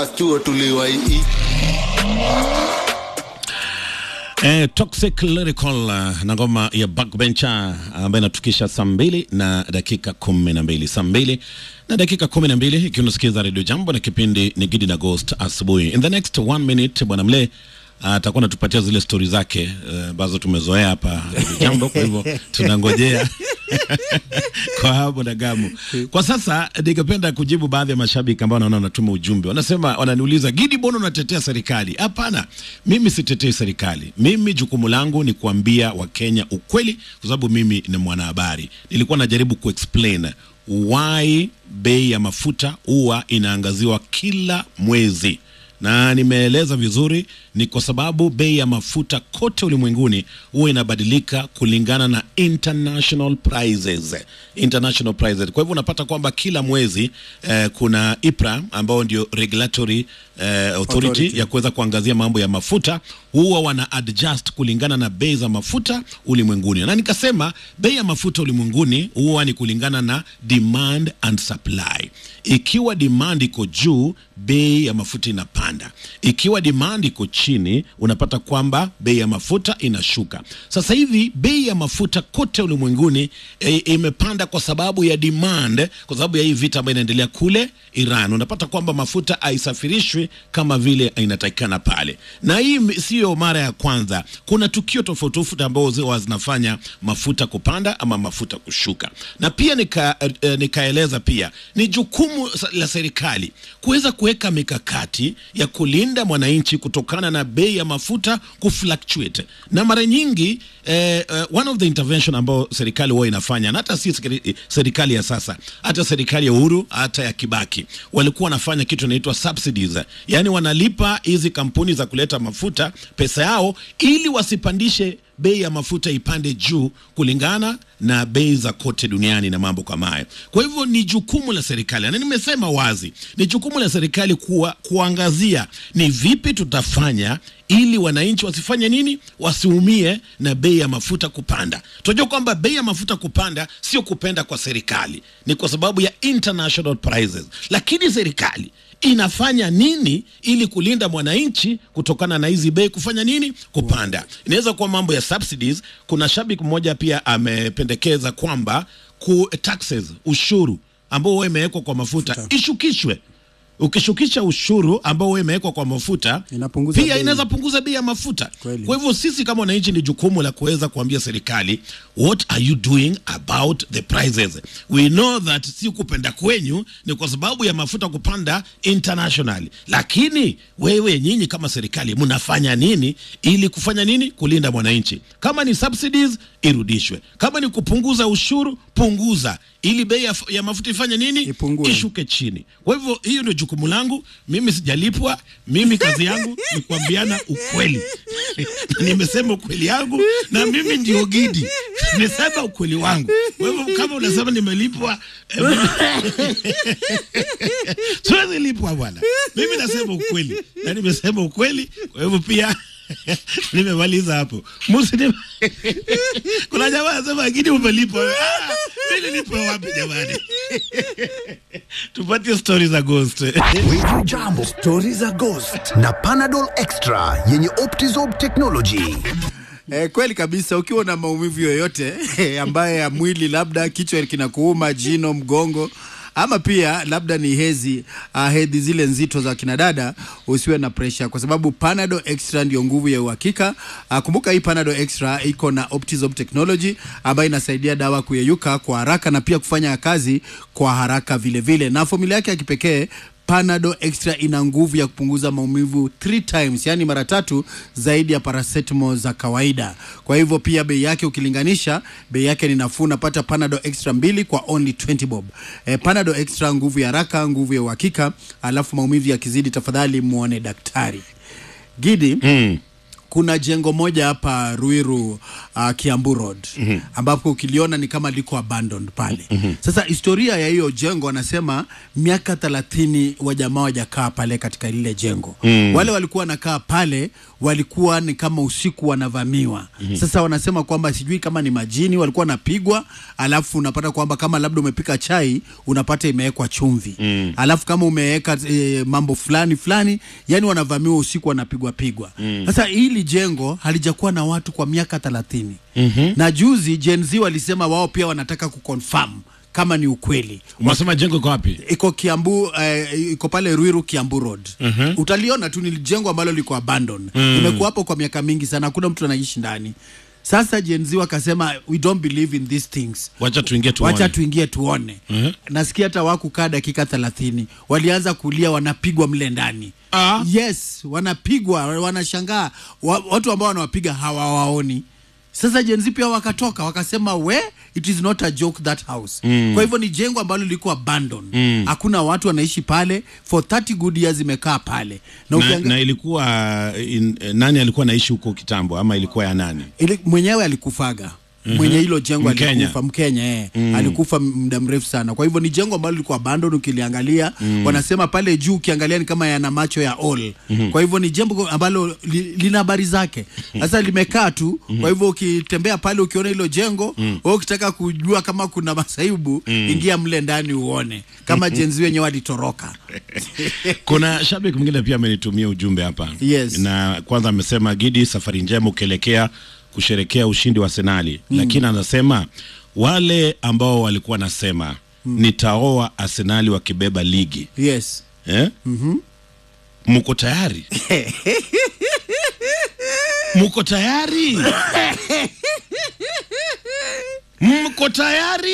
Chuo tuliwai Eh, Toxic Lyrical uh, na ngoma ya Backbencher ambayo inatukisha saa mbili na dakika kumi na mbili saa mbili na dakika kumi na mbili ikiwa unasikiza Radio Jambo na kipindi ni Gidi na Ghost asubuhi. In the next one minute bwana Mle atakuwa uh, anatupatia zile stori zake ambazo uh, tumezoea hapa Radio Jambo, kwa hivyo tunangojea kwa hapo na gamu. Kwa sasa ningependa kujibu baadhi ya mashabiki ambao naona wanatuma ujumbe, wanasema, wananiuliza Gidi, mbona unatetea serikali? Hapana, mimi sitetei serikali. Mimi jukumu langu ni kuambia Wakenya ukweli, kwa sababu mimi ni mwanahabari. Nilikuwa najaribu kuexplain why bei ya mafuta huwa inaangaziwa kila mwezi na nimeeleza vizuri, ni kwa sababu bei ya mafuta kote ulimwenguni huwa inabadilika kulingana na international prices. International prices. Kwa hivyo unapata kwamba kila mwezi eh, kuna IPRA ambao ndio regulatory eh, authority, Authority. ya kuweza kuangazia mambo ya mafuta, huwa wana adjust kulingana na bei za mafuta ulimwenguni, na nikasema bei ya mafuta ulimwenguni huwa ni kulingana na demand and supply. Ikiwa demand iko juu, bei ya mafuta inapanda. Ikiwa demand iko chini, unapata kwamba bei ya mafuta inashuka. Sasa hivi bei ya mafuta kote ulimwenguni e, imepanda kwa sababu ya demand, kwa sababu ya hii vita ambayo inaendelea kule Iran. Unapata kwamba mafuta haisafirishwi kama vile inatakikana pale, na hii m- siyo mara ya kwanza. Kuna tukio tofauti tofauti ambao huwa zinafanya mafuta kupanda ama mafuta kushuka, na pia nika, eh, nikaeleza pia ni jukumu sa- la serikali kuweza kuweka mikakati ya kulinda mwananchi kutokana na bei ya mafuta kufluctuate, na mara nyingi eh, eh, one of the intervention ambao serikali huwa inafanya na hata si sekre- serikali ya sasa, hata serikali ya Uhuru, hata ya Kibaki walikuwa wanafanya kitu inaitwa subsidies, yaani wanalipa hizi kampuni za kuleta mafuta pesa yao ili wasipandishe bei ya mafuta ipande juu kulingana na bei za kote duniani na mambo kama hayo. Kwa hivyo ni jukumu la serikali, na nimesema wazi, ni jukumu la serikali kuwa, kuangazia ni vipi tutafanya ili wananchi wasifanye nini, wasiumie na bei ya mafuta kupanda. Tunajua kwamba bei ya mafuta kupanda sio kupenda kwa serikali, ni kwa sababu ya international prices, lakini serikali inafanya nini ili kulinda mwananchi kutokana na hizi bei kufanya nini kupanda. Inaweza kuwa mambo ya subsidies. Kuna shabiki mmoja pia amependekeza kwamba ku taxes, ushuru ambao huwa imewekwa kwa mafuta ishukishwe. Ukishukisha ushuru ambao huwa imewekwa kwa mafuta Inapunguza pia bei. inaweza punguza bei ya mafuta. Kweli. Kwa hivyo sisi kama wananchi ni jukumu la kuweza kuambia serikali what are you doing about the prices. We know that si kupenda kwenyu ni kwa sababu ya mafuta kupanda internationally, lakini wewe nyinyi kama serikali mnafanya nini ili kufanya nini kulinda mwananchi? Kama ni subsidies irudishwe, kama ni kupunguza ushuru punguza, ili bei ya, ya mafuta ifanye nini Ipungue. ishuke chini. Kwa hivyo hiyo ndio jukumu langu mimi, sijalipwa mimi, kazi yangu ni kuambiana ukweli. Nimesema ukweli yangu na mimi ndio Gidi, nimesema ukweli wangu. Kwa hivyo kama unasema nimelipwa, eh, mimi- siwezi lipwa bwana. Mimi nasema ukweli na nimesema ukweli, kwa hivyo pia nimemaliza hapo. Musi kuna jamaa anasema Gidi umelipwa. Ah, mimi nilipwa wapi jamani? Tupatie stori za ghost. Wiju Jambo, stori za Ghost na Panadol Extra yenye Optizorb technology. Eh, kweli kabisa. Ukiwa na maumivu yoyote ambaye ya mwili, labda kichwa kinakuuma, jino, mgongo ama pia labda ni hezi uh, hedhi zile nzito za kinadada, usiwe na presha, kwa sababu Panadol Extra ndio nguvu ya uhakika. Uh, kumbuka hii Panadol Extra iko na Optizorb technology ambayo inasaidia dawa kuyeyuka kwa haraka na pia kufanya kazi kwa haraka vile vile, na formula yake ya kipekee Panadol Extra ina nguvu ya kupunguza maumivu 3 times, yani mara tatu zaidi ya paracetamol za kawaida. Kwa hivyo pia bei yake ukilinganisha, bei yake ni nafuu. Unapata Panadol Extra mbili kwa only 20 bob. Eh, Panadol Extra, nguvu ya haraka, nguvu ya uhakika. Alafu maumivu yakizidi, tafadhali muone daktari. Gidi, kuna jengo moja hapa Ruiru uh, Kiambu Road mm-hmm. ambapo ukiliona ni kama liko abandoned pale mm-hmm. Sasa historia ya hiyo jengo wanasema miaka thelathini wa jamaa wajakaa pale katika lile jengo mm. Wale walikuwa wanakaa pale walikuwa ni kama usiku wanavamiwa mm-hmm. Sasa wanasema kwamba sijui kama ni majini walikuwa wanapigwa, alafu unapata kwamba kama labda umepika chai unapata imewekwa chumvi mm. Alafu kama umeweka e, mambo fulani fulani, yani wanavamiwa usiku wanapigwa pigwa mm. Sasa hili jengo halijakuwa na watu kwa miaka thelathini mm-hmm. Na juzi Gen Z walisema wao pia wanataka kuconfirm kama ni ukweli Unasema jengo iko wapi? iko Kiambu eh, iko pale Ruiru Kiambu Road. Uh-huh. Utaliona tu ni jengo ambalo liko abandon. Mm. Imekuwa hapo kwa miaka mingi sana, hakuna mtu anaishi ndani. Sasa Gen Z wakasema we don't believe in these things. Wacha tuingie tuone. Wacha tuingie tuone. Mhm. Nasikia hata wakukaa dakika thelathini, walianza kulia, wanapigwa mle ndani. Ah. Yes, wanapigwa, wanashangaa wa, watu ambao wanawapiga hawawaoni. Sasa Gen Z pia wakatoka wakasema we it is not a joke that house. Mm. Kwa hivyo ni jengo ambalo liko abandon. Mm. Hakuna watu wanaishi pale for 30 good years imekaa pale. Na, Na, ukianga- na ilikuwa in, nani alikuwa anaishi huko kitambo ama ilikuwa ya nani? ili, mwenyewe alikufaga mwenye hilo jengo Mkenya. alikufa Mkenya eh. Alikufa muda mrefu sana. Kwa hivyo ni jengo ambalo liko abandon ukiliangalia wanasema pale juu ukiangalia ni kama yana macho ya all. Kwa hivyo ni jengo ambalo li, lina habari zake. Sasa limekaa tu. Kwa hivyo ukitembea pale ukiona hilo jengo, wewe ukitaka kujua kama kuna masaibu, ingia mle ndani uone. Kama jenzi wenyewe walitoroka. Kuna shabiki mwingine pia amenitumia ujumbe hapa Yes. na kwanza amesema Gidi, safari njema ukielekea kusherekea ushindi wa Arsenali mm. Lakini anasema wale ambao walikuwa nasema mm. nitaoa Arsenali wakibeba ligi Yes. eh? mm-hmm. Muko tayari? Muko tayari? Mko tayari?